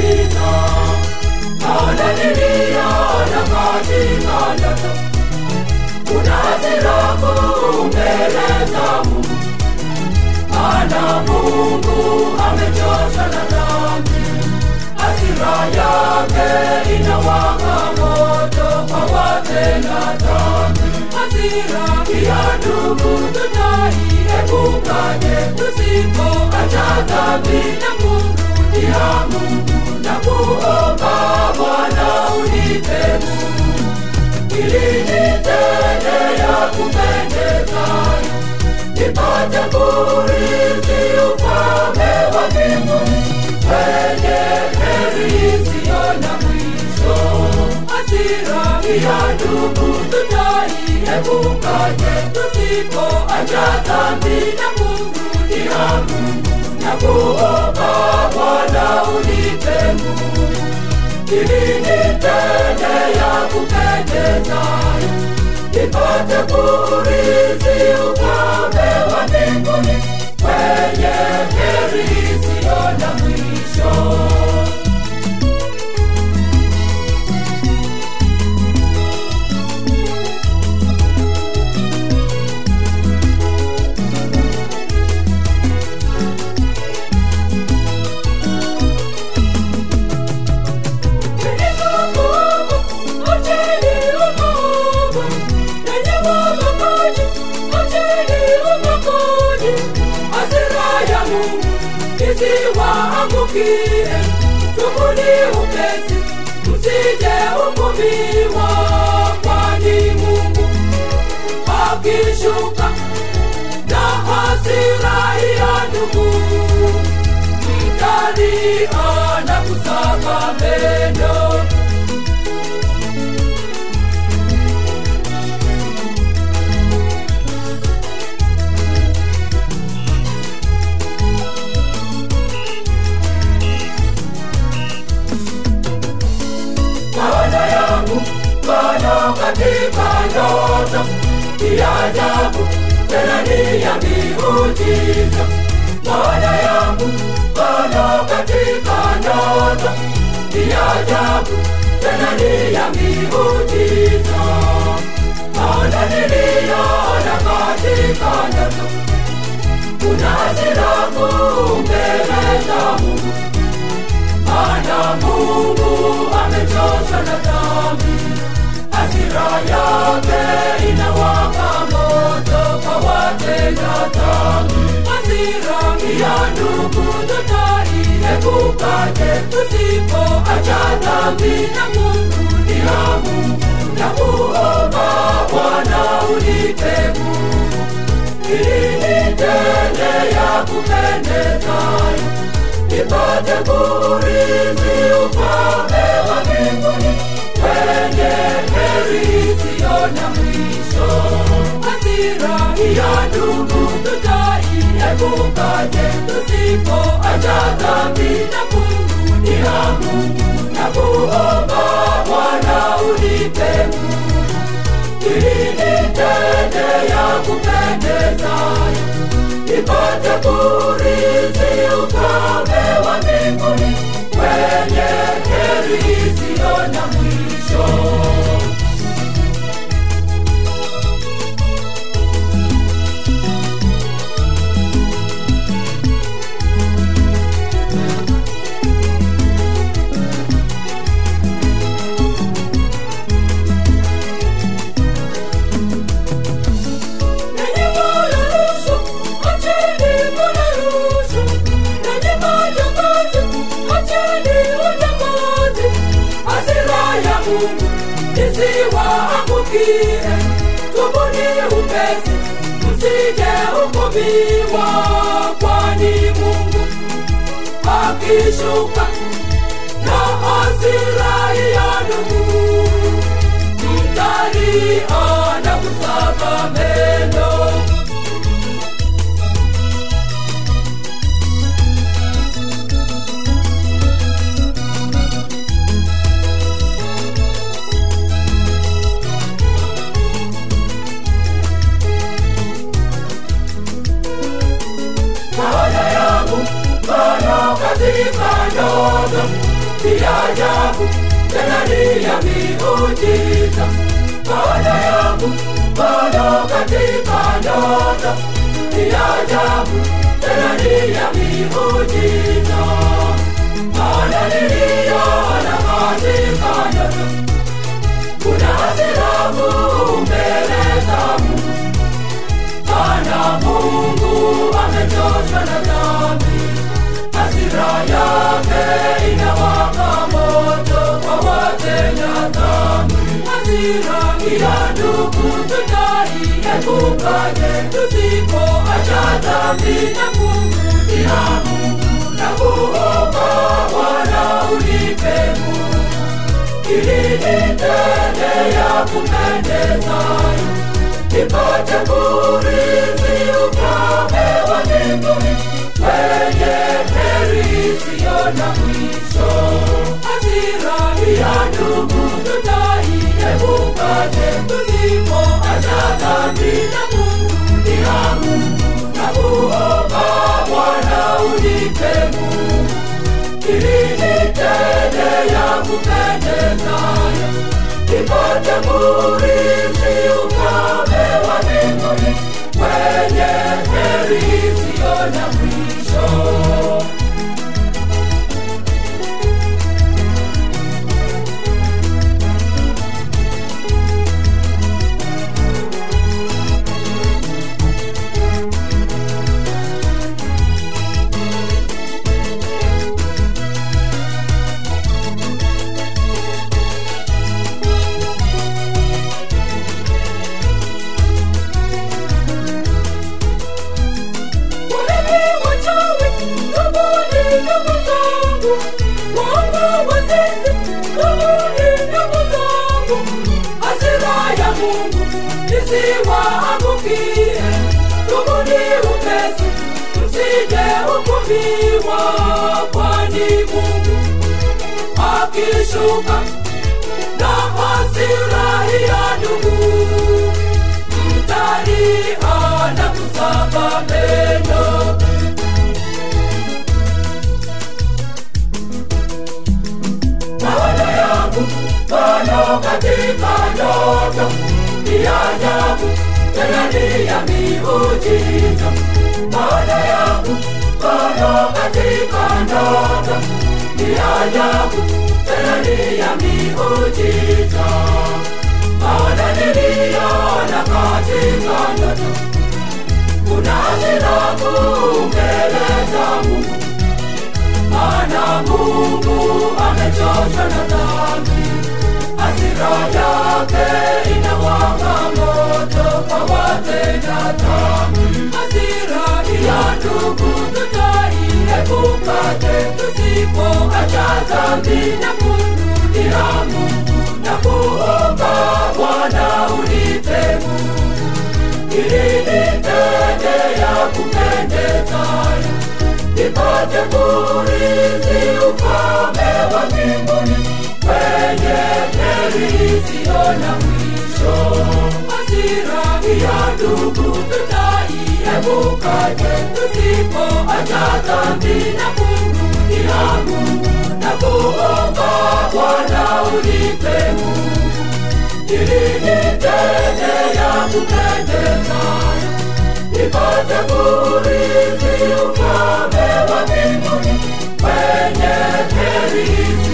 giza. Maana niliona katika ndoto kuna hasira kuu mbele za Mungu, maana Mungu amechoshwa na dhambi, hasira yake inawaka moto kwa watenda dhambi. Hasira ya ndugu tutaiepukaje tusipoacha dhambi na kumrudia Mungu na kuomba Bwana unipe nguvu ili nitende ya kupendeza, nipate kurithi ufalme wa mbinguni wenye heri isiyo na mwisho. Hasira ya ndugu tutaiepukaje tusipoacha dhambi na kumrudia Mungu na kuomba Bwana unipe nguvu ili nitende ya kupendeza, nipate kurithi ufalme wa mbinguni wenye heri isiyo na mwisho. isiwaangukie tubuni upesi msije hukumiwa kwani mungu akishuka na hasira ya ndugu mtalia na kusaga meno Bwana yangu, Bwana katika ndoto ya ajabu, tena ni ya miujiza. Bwana yangu, Bwana katika ndoto ya ajabu, tena ni ya miujiza. Maana niliona katika ndoto kuna hasira kuu mbele za Mungu maana Mungu amechoshwa na dhambi, hasira yake inawaka moto kwa watenda dhambi. Hasira ya ndugu tutaiepukaje tusipoacha dhambi na kumrudia Mungu na kuomba Bwana unipe nguvu ili nitende ya kupendezayo nipate kurithi ufalme wa mbinguni wenye heri isiyo na mwisho. Hasira ya ndugu tutaiepukaje tusipoacha dhambi na kumrudia Mungu na kuomba Bwana unipe nguvu ili nitende ya kupendezayo nipate kurithi ufalme wa mbinguni wenye heri isiyo na mwisho. Nenye moyo rushwa, acheni moyo rushwa. Nenye majambazi, acheni ujambazi. Hasira ya Mungu isiwaangukie, tubuni upesi, msije hukumiwa, kwani Mungu akishuka na hasira ya ndugu mtalia na kusaga meno. Bwana yangu, Bwana katika ndoto ni ajabu tena ni ya miujiza maana yangu bado katika ndoto ni ajabu tena ni ya miujiza maana niliona katika ndoto kuna sirabu mbele za Mungu maana Mungu amechoshwa na dhambi hasira yake inawaka moto kwa watenda dhambi hasira ya ndugu tutaiepukaje tusipoacha dhambi na kumrudia Mungu na kuomba Bwana unipe nguvu ili nitende ya kupendezayo nipate kurithi ufalme wa mbinguni wenye heri isiyo na mwisho. Hasira ya ndugu tutaiepukaje tusipoacha dhambi na kumrudia Mungu na kuomba Bwana unipe nguvu ili nitende ya kupendezayo nipate kurithi ufalme wa mbinguni wenye heri isiyo na mwisho. Walevi wachawi, tubuni ndugu zangu. Waongo wazinzi, tubuni ndugu zangu. Hasira ya Mungu isiwaangukie. Tubuni upesi, msije hukumiwa, kwani Mungu akishuka na hasira ya ndugu mtalia na kusaba meno maono yangu bado katika ndoto ni ajabu tena ni ya miujiza maono yangu bado katika ndoto ni ajabu tena ni ya miujiza maana niliona katika ndoto kuna sirabu mbele za Mungu maana Mungu amechoshwa na dhambi hasira yake inawaka moto kwa watenda dhambi hasira ya ndugu tutaiepukaje tusipoacha dhambi na kumrudia Mungu na kuomba Bwana unipe nguvu ili nitende ya kupendezayo nipate kurithi ufalme wa mbinguni wenye heri isiyo na mwisho. Hasira ya ndugu tutaiepukaje tusipoacha dhambi na kumrudia Mungu na kuomba Bwana unipe nguvu ili nitende ya kupendezayo nipate kurithi ufalme wa mbinguni wenye heri